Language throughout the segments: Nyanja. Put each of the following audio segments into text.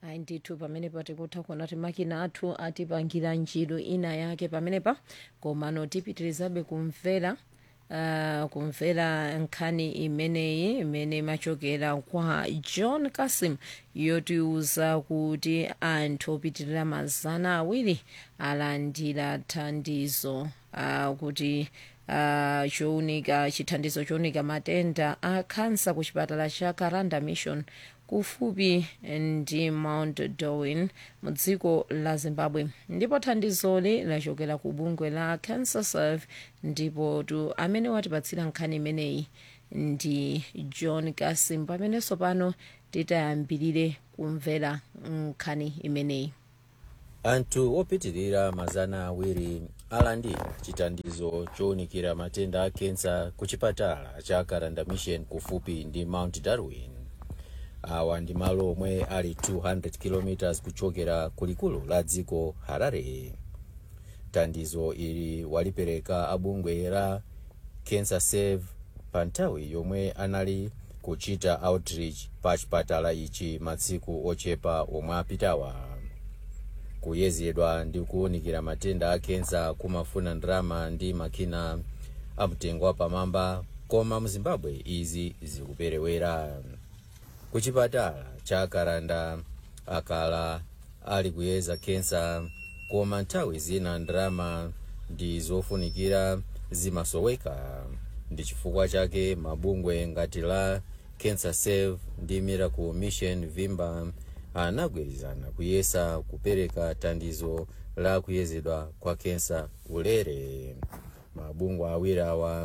ayi ndithu pamenepa tikutha kuona kuti makina athu atipangira ntchito ina yake pamenepa komano tipitirizabe kumvera uh, kumvera nkhani imeneyi imene imachokera kwa john kasim yotiuza kuti anthu opitirira mazana awiri alandira thandizo uh, kuti uh, chounika chithandizo chounika matenda a khansa ku chipatala cha karanda mission kufupi ndi mount darwin mu dziko la zimbabwe ndipo thandizoli lachokera ku bungwe la cancer serve ndipo tu amene watipatsira nkhani imeneyi ndi john kasim pamenenso pano titayambirire kumvera nkhani imeneyi anthu opitirira mazana awiri alandira chithandizo chowunikira matenda a kensa ku chipatala cha karanda mission kufupi ndi mount darwin awa ndi malo omwe ali 200 km kuchokera kulikulu la dziko harare thandizo ili walipereka abungwe la cancer save pa nthawi yomwe anali kuchita outreach pa chipatala ichi matsiku ochepa omwe apitawa kuyezedwa ndi kuwunikira matenda a kensa kumafuna ndalama ndi makina amtengo wapamwamba koma mu zimbabwe izi zikuperewera ku chipatala cha karanda akala ali kuyeza kensa koma nthawi zina ndalama ndi zofunikira zimasoweka ndi chifukwa chake mabungwe ngati la cancer save ndi miracle mission vimba anagwirizana kuyesa kupereka thandizo la kuyezedwa kwa kensa ulere mabungwe awiri awa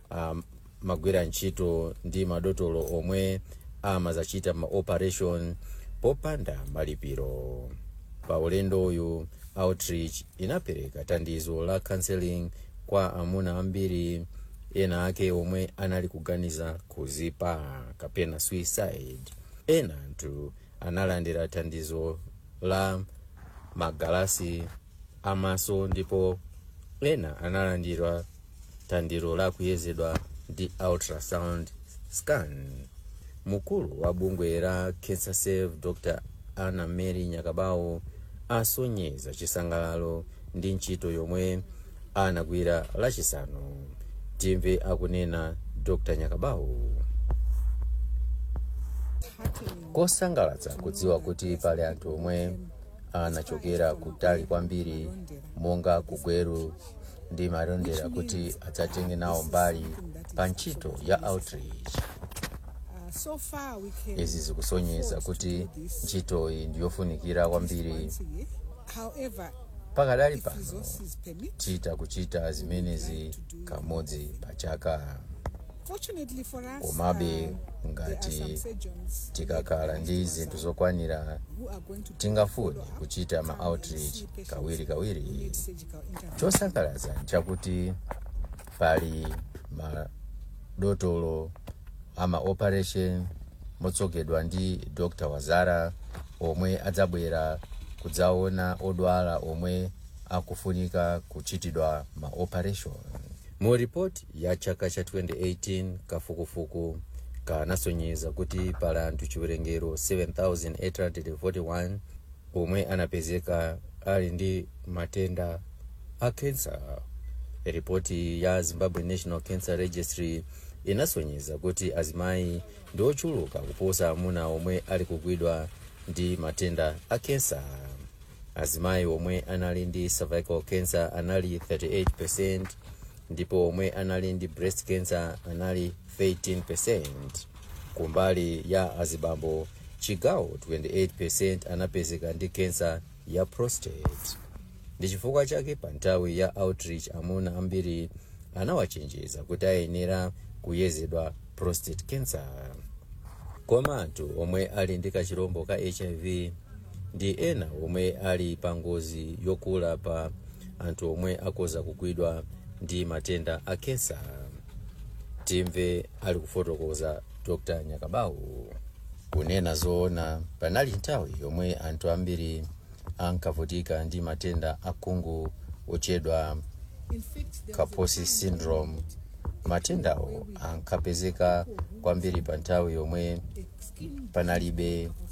amagwira ntchito ndi madotolo omwe amazachita ma operation popanda malipiro pa ulendo uyu outreach inapereka thandizo la counseling kwa amuna ambiri ena ake omwe anali kuganiza kuzipa kapena suicide ena anthu analandira thandizo la magalasi amaso ndipo ena analandira thandizo la kuyezedwa ndi ultrasound scan mkulu wa bungwe la cancer save dr anna mary nyakabawo asonyeza chisangalalo ndi ntchito yomwe anagwira lachisanu timve akunena dr nyakabawo kosangalatsa kudziwa kuti pali anthu omwe anachokera kutali kwambiri monga kugweru ndi malonda kuti adzatenge nawo mbali pa ntchito ya outreach So far, we can izi zikusonyeza kuti ntchitoyi ndiyofunikira kwambiri However, pakadali if pano resources permit, tita kuchita zimenezi kamodzi pa chaka fortunately for us, komabe uh, there are ngati some surgeons tikakhala ndi zinthu zokwanira who are going to do tingafune follow-up, kuchita ma come and outreach see patients kawiri who kawiri need surgical intervention. chosangalatsa nchakuti pali madotolo ama operation motsogozedwa ndi dr wazara omwe adzabwera kudzaona odwala omwe akufunika kuchitidwa ma operation mu ripoti ya chaka cha 2018 kafukufuku kanasonyeza kuti pali anthu chiwerengero 7841 omwe anapezeka ali ndi matenda a kensa ripoti ya zimbabwe national cancer registry inasonyeza kuti azimayi ndi ochuluka kuposa amuna omwe ali kugwidwa ndi matenda a kensa azimayi omwe anali ndi cervical cancer anali 38 ndipo omwe anali ndi breast cancer anali 13 kumbali ya azibambo chigawo 28 anapezeka ndi kensa ya prostate ndi chifukwa chake pa nthawi ya outreach amuna ambiri anawachenjeza kuti ayenera kuyezedwa prostate cancer koma anthu omwe ali ndi kachirombo ka hiv ndi ena omwe ali pa ngozi yokula pa anthu omwe akoza kugwidwa ndi matenda a kensa timve ali kufotokoza dr nyakabawu kunena zoona panali nthawi yomwe anthu ambiri ankavutika ndi matenda akhungu otchedwa In fact, there was a kaposi time syndrome matendawo ankapezeka kwambiri pa nthawi yomwe when skin panalibe mankhwala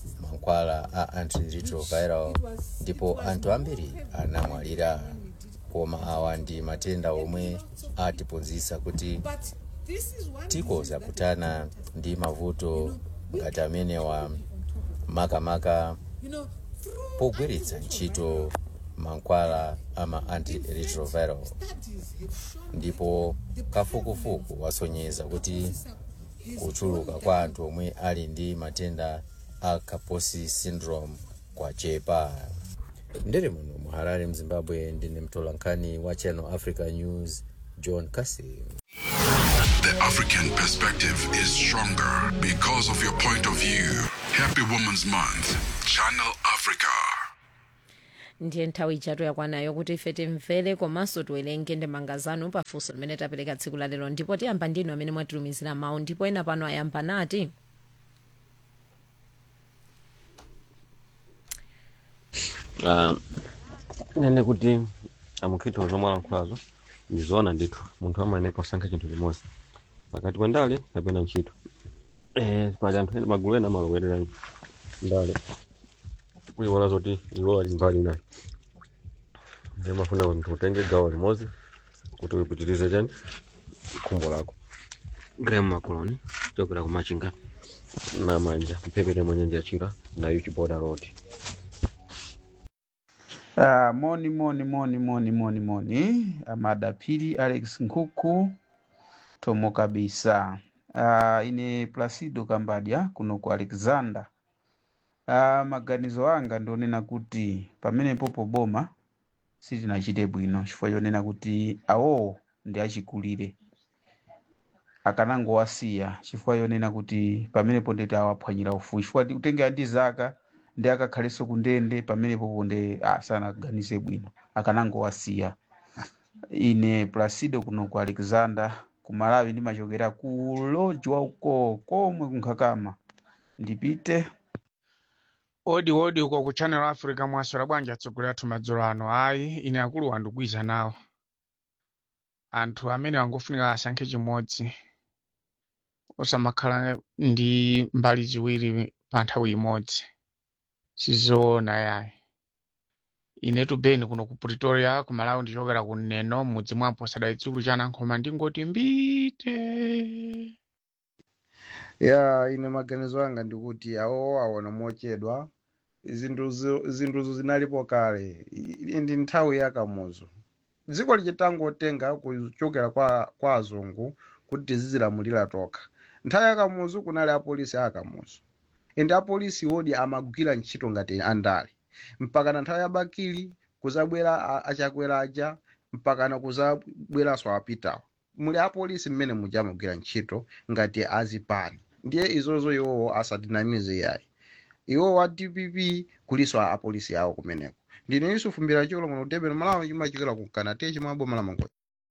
mankhwala a antiretroviral ndipo anthu ambiri anamwalira koma awa ndi matenda omwe atiphunzitsa kuti But this is one tikoza kutana ndi mavuto ngati amenewa makamaka you know through pogwiritsa ntchito mankhwala ama antiretroviral studies have shown ndipo kafukufuku wasonyeza kuti kuchuluka kwa anthu omwe ali ndi matenda a kaposi syndrome kwachepa ndere muno mu harare mzimbabwe ndine mtolankhani wa channel africa news john kasim The African perspective is stronger because of your point of view. Happy Women's Month. Channel Africa. ndiye nthawi ijatu yakwanayo kuti ife timvere komanso tiwerenge ndemanga zanu pafunso limene tapereka tsiku la lero ndipo tiyamba ndinu amene mwatilumizira mawu ndipo ena pano ayamba nati Ah, nene kuti amukhitiro zomwe alankhulazo ndizoona ndithu munthu amayenera kusankha chinthu chimodzi pakati pa ndale kapena ntchito eh, pali anthu ena magulu ena amalowerera ndale kuiwala zoti iwo ali mbali nayo ndiye mafuna kuti munthu utenge gawo limodzi kuti uyipitirize chani khumbo lako graham macoloni chokera kumachinga na manja mphepete mwenye njachira na uchiboda road Ah, moni moni moni moni moni moni amadapiri alex nkhuku tomo kabisa ah, ine placido kambadya kuno ku alexander ah, maganizo anga ndionena kuti pamenepo poboma sitinachite bwino chifukwa chonena kuti awowo ndi achikulire akanangowasiya chifukwa chonena kuti pamenepo ndeti awaphwanyira ufulu chifukwa ti- kutengera ndi zaka ndi akakhalenso kundende pamenepopo nde asanaganize bwino akanangowasiya ine placido kuno ku alexander ku malawi ndimachokera ku lodge wauko komwe kunkhakama ndipite odi odi uko ku channel africa mwaswera bwanji atsogoleri athu madzulo ano ayi ine akulu wandikwiza nawo anthu amene wangofunika asankhe chimodzi osamakhala ndi mbali ziwiri pa nthawi imodzi sizoona yayi inetu beni kuno ku pretoria ku malawi ndichokera ku neno mudzi mwapo sadayitsulu chanankhoma ndingoti mbite ya ine maganizo anga ndikuti awo aona mochedwa zinthuzo zinthuzo zinalipo kale I- ndi nthawi yakamuzo dziko lichitangotenga kuchokera kwa, kwa azungu kuti tizizilamulira tokha nthawi yakamuzo kunali apolisi akamuzo ende apolisi wodi amagwira ntchito ngati andale mpaka na nthawi ya bakili kuzabwera a- achakwera aja mpaka na kuzabweranso apitawo muli apolisi mmene muja amagwira ntchito ngati azipani ndiye izozo iwowo asatinamize yayi iwo wa dpp kuliso a apolisi awo kumeneko ndine yusufu mbira cholo muno kutebera malawi chimachokera ku kanate chimwabo malamango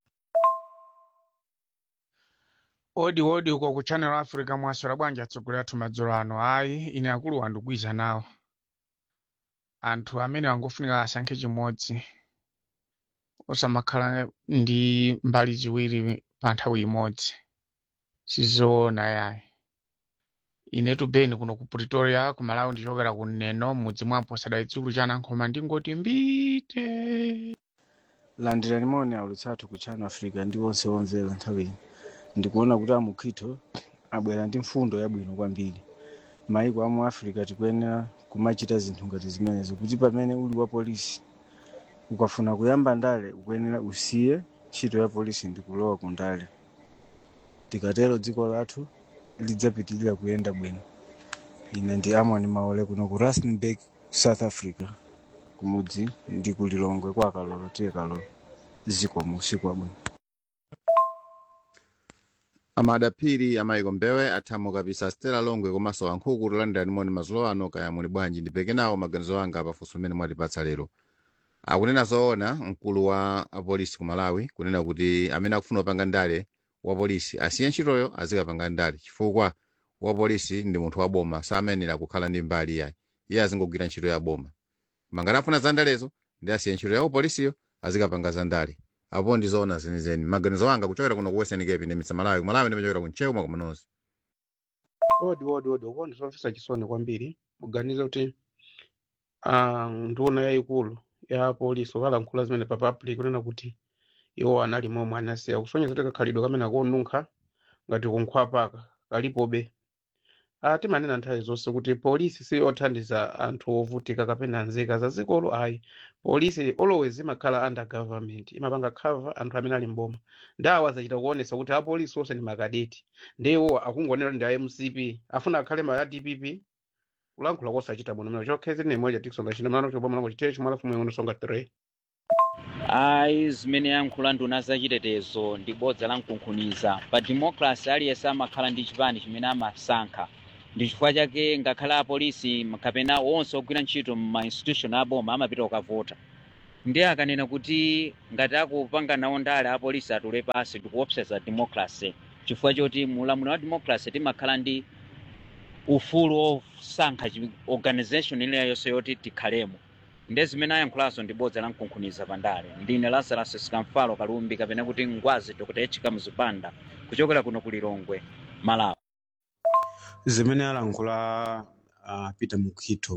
odi odi uko ku channel africa mwaswera bwanji atsogoleri athu madzulo ano ayi ine akulu wandikwiza nawo anthu amene wangofunika asankhe chimodzi osamakhala ndi mbali ziwiri pa nthawi imodzi sizoona yayi inetu beni kuno ku pretoria ku malawi ndichokera ku neno mudzi mwapo sadayitsulu chanankhoma ndingoti mbite landirani maoni aulutsathu ku channel africa ndi onse omvera nthawi ino ndikuona kuti amukhitho abwera ndi mfundo yabwino kwambiri maiko amu africa tikuyenera kumachita zinthu ngati zimenezo kuti pamene uli wa polisi ukafuna kuyamba ndale ukuyenera usiye ntchito ya polisi ndi kulowa ku ndale tikatero dziko lathu lidzapitirira kuyenda bwino ine ndi amoni maole kuno ku rustenburg south africa kumudzi ndi kulilongwe kwa kalolo tiye kalolo zikomo usiku wabwino amadapiri amayiko mbewe athamo kapisa stela longwe komanso wankhuku tolandira moni mazulo ano kaya muli bwanji ndipeke nawo maganizo anga pafunso mmene mwatipatsa lero akunena zoona mkulu wa apolisi ku malawi kunena kuti amene akufuna kupanga ndale wa polisi asiye ntchitoyo azikapanga ndale chifukwa wa polisi ndi munthu wa boma samenera kukhala ndi mbali yayi iye azingogwira ntchito ya boma mangati afuna za ndalezo ndi asiye ntchito ya upolisiyo azikapanga za ndale apo ndi zoona zenizeni maganizo anga kuchokera kuno ku western cape ndi mitsa malawi malawi ndimachokera ku nchewu mwa kumanonso odi odi odi uko ndizomvetsa chisoni kwambiri kuganiza kuti ah, nduna yayikulu ya polisi okalankhula zimene pa public kunena kuti iwo anali momwe anasiya kusonyeza kuti kakhalidwe kamene akonunkha ngati kunkhwapaka kalipobe Ah, timanena nthawi zonse kuti polisi si othandiza anthu ovutika kapena nzika za dzikolo ayi polisi always imakhala under government imapanga cover anthu amene ali mboma ndawo azachita kuonesa kuti apolisi onse ndi makadeti ndiwo akungonena ndi a mcp afuna akhale ma dpp kulankhula kosachita bwino mene chokhezi ne moja tikusonga chino mano chobwa mwana kuchitecho chimala fumwe uno songa 3 ayi zimene yankhula nduna zachitetezo ndi bodza la mkunkhuniza pa democracy aliyense amakhala ndi chipani chimene amasankha ndi chifukwa chake ngakhale apolisi kapena onse ogwira ntchito ma institution aboma amapita kukavota ndiye akanena kuti ngati akupanga nawo ndale apolisi atule pasi ndikuopseza democracy chifukwa choti mulamuliro wa democracy timakhala ndi ufulu osankha chi- organization iliyonse yoti tikhalemo ndiye zimene ayankhulazo ndi bodza la mkunkhuniza pandale ndine lazarus sikamfalo kalumbi kapena kuti ngwazi dr h muzipanda kuchokera kuno ku lilongwe malawi zimene alankhula uh, peter mukhito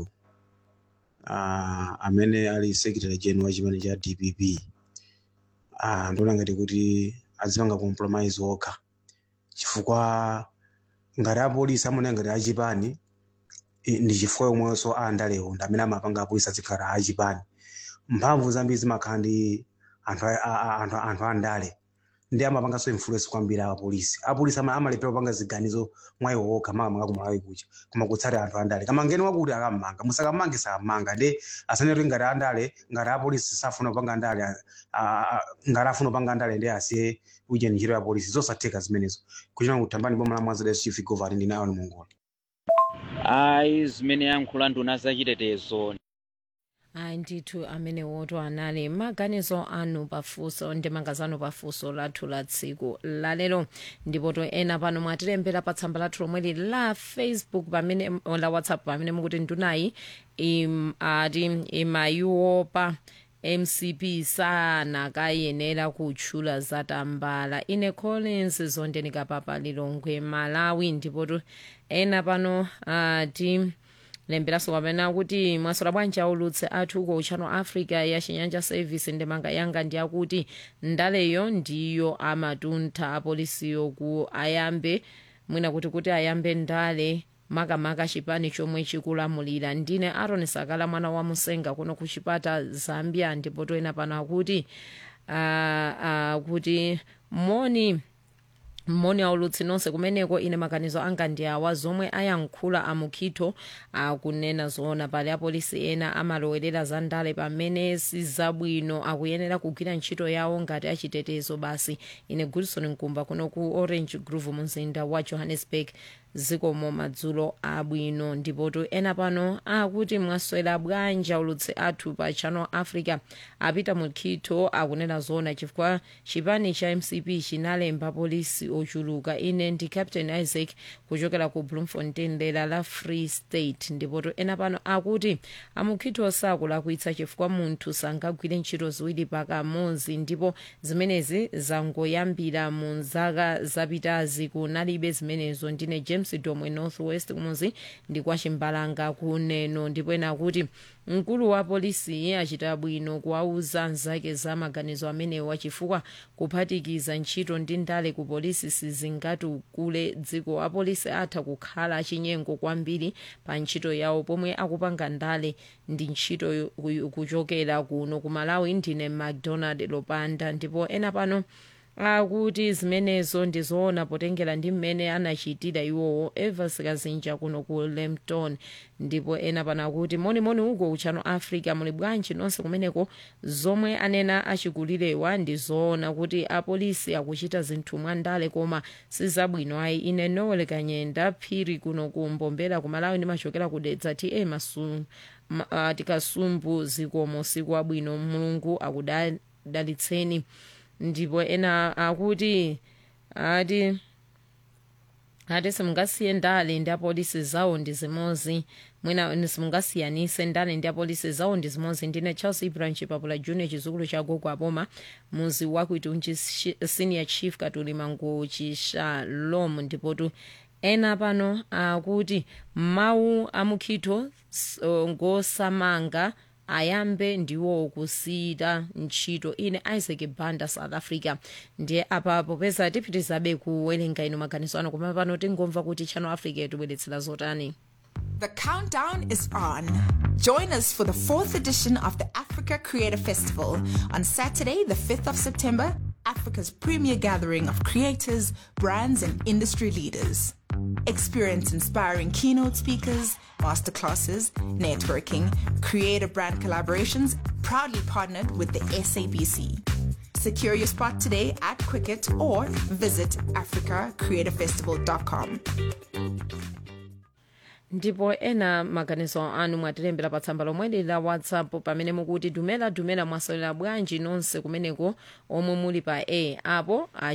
uh, amene ali secretary general wa chipani cha dpp uh, ndiona ngati kuti azipanga compromise okha chifukwa ngati apolisi amaona ngati achipani i- ndi chifukwa yomwenso andalewo ndi amene amapanga apolisi azikhala achipani mphamvu zambiri zimakhala ndi anthu a- a- a- anthu anthu andale ndi amapanganso influence kwambiri apolisi apolisi ama- amalephera kupanga ziganizo mwayiwo okha makamaka kumalawi kucha koma kutsatira anthu andale kama ngeni wakuti akammanga musakamange sammanga ndi asaneti ngati andale ngati apolisi safuna kupanga andale a- a- a- ngati afuna kupanga andale ndi asiye kuja ntchito ya polisi zosatheka zimenezo kuchina kutambani boma la mwanza chief governor ndi nayo ni mongola ayi zimene yankhula nduna zachitetezo ayi ndithu amene woto anali maganizo anu pafunso ndi mangazano pafunso lathu la tsiku lalero ndipo to ena pano mwatilembera pa tsamba lathu lomweli la facebook pamene la whatsapp pamene mukuti ndunayi im, ati imayiopa mcp sanakayenera kutchula zatambala ine collins zondenika papa lilongwe malawi ndipo to ena pano ati lemberanso kapena kuti mwasola bwanji aulutse athu uko uchano africa ya chinyanja service ndemanga yanga ndi akuti ndaleyo ndiyo amatuntha apolisiyo ku ayambe mwina kuti kuti ayambe ndale makamaka chipani chomwe chikulamulira ndine aron sakala mwana wa musenga kuno ku chipata zambia ndipo toyena pano akuti uh, uh, kuti moni moni aulutsi nonse kumeneko ine maganizo anga ndi awa zomwe ayankhula amukhitho akunena zoona pali apolisi ena amalowerera za ndale pamene sizabwino akuyenera kugwira ntchito yawo ngati achitetezo basi ine gulson mkumba kuno ku orange grove mumzinda wa johannesburg zikomo madzulo abwino ndipotu ena pano akuti mwaswera bwanji aulutsi athu pa channel africa apita mukhitho akunena zoona chifukwa chipani cha mcp chinalemba polisi ochuluka ine ndi captain isaac kuchokera ku bloemfontein dera la free state ndipotu ena pano akuti amukhitho sakulakwitsa chifukwa munthu sangagwire ntchito ziwiri pakamodzi ndipo zimenezi zangoyambira mu zaka zapitazi kunalibe zimenezo ndine james domwe northwest kumuzi ndi kwa chimbalanga kuneno ndipo ena akuti mkulu wa polisi achita bwino kuwauza nzake za maganizo amenewa chifukwa kuphatikiza ntchito ndi ndale ku polisi sizingatukule dziko apolisi atha kukhala achinyengo kwambiri pa ntchito yawo pomwe akupanga ndale ndi ntchito yo- ku- kuchokera kuno ku malawi ndine macdonald lopanda ndipo ena pano akuti zimenezo ndizoona potengera ndi mmene anachitira iwowo evers kazinja kuno ku lempton ndipo ena pano akuti monimoni uko uchano africa muli bwanji nonse kumeneko zomwe anena achikulirewa ndizoona kuti apolisi akuchita zinthu mwandale koma sizabwino ayi ine nowel kanyenda phiri kuno kumbombera ku malawi ndimachokera ku dedza ta masu ma- ah, tikasumbu zikomo siku abwino mulungu akudalitseni ndipo ena akuti ati ati simungasiye ndale ndi apolisi zawo ndi zimozi mwina simungasiyanise ndale ndi apolisi zawo ndi zimozi ndine charles ibrahim chipapula junior chizukulu cha gogo aboma muzi wakuitunji senior chief katuli mangu chishalom ndipotu ena pano akuti mawu amukhitho s- uh, ngosamanga ayambe ndiwo kusiyita ntchito ine isaac banda south africa ndiye apapo peza tipitizabe kuwerenga ino maganizo ano koma pano tingomva kuti channel africa yatibweretsera zotani The countdown is on. Join us for the fourth edition of the Africa Creator Festival on Saturday, the 5th of September, Africa's premier gathering of creators, brands, and industry leaders. Experience inspiring keynote speakers, masterclasses, networking, creator brand collaborations, proudly partnered with the SABC. Secure your spot today at Quicket or visit africacreatorfestival.com. ndipo ena maganizo anu mwatilembera pa tsamba lomwe la whatsapp pamene mukuti dumela dumela mwasalera bwanji nonse kumeneko omwe muli pa a apo